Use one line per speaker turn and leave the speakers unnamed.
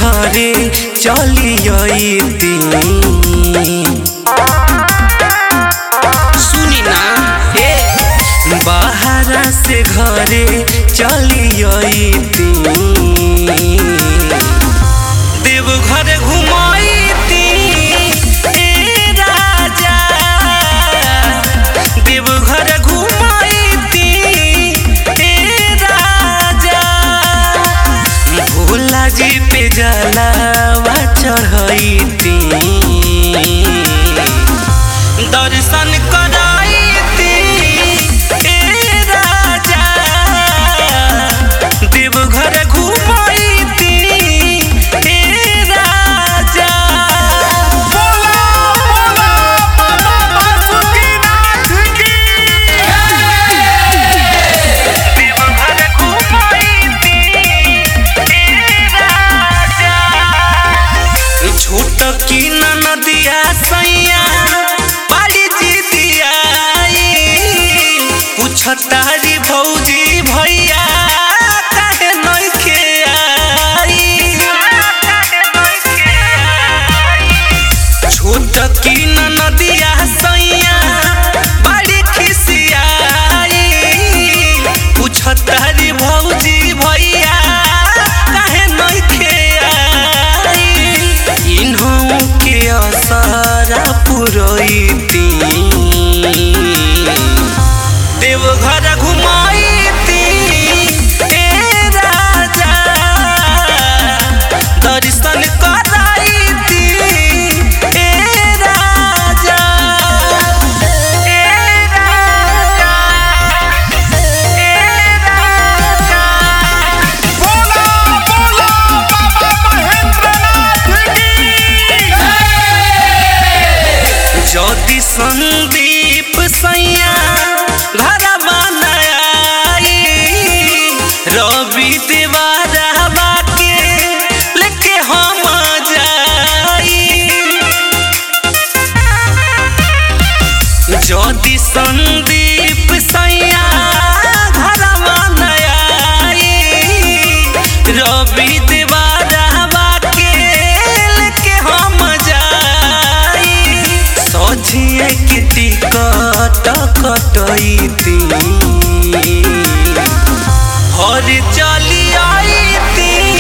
घरे चली अइती सुनी ना ए बाहरा से घरे चली अइती देव घर घुमाइती ए राजा देव घर घुमाइती ए राजा भोला जी पे जलावा चढ़ैती दर्शन कराइती ए राजा देवघर घुमाइती ए राजा
बोला बोला बाबा बासुकीनाथ की
देवघर घुमाइती ए राजा छोट की नदिया सैया बाली जी दियाई पूछतारी भौजी भैया काहे नइखे आई छोट की नदिया सैया बड़ी खिसियाई पूछतारी भौजी भैया काहे नइखे आई इन्हों के असरा पुरैती देवघर घुमाइती ए राजा दर्शन कराइती ए राजा ए राजा ए राजा
बोला बोला बाबा महेंद्रनाथ की
ज्योति संदीप सैया घर बनाई रवि देवारा के लेके हम जाई ज्योति संदीप सैया घर बनाई रवि देवारा के लेके हम जाई सझिए के टिकट कटैती हर चली आईती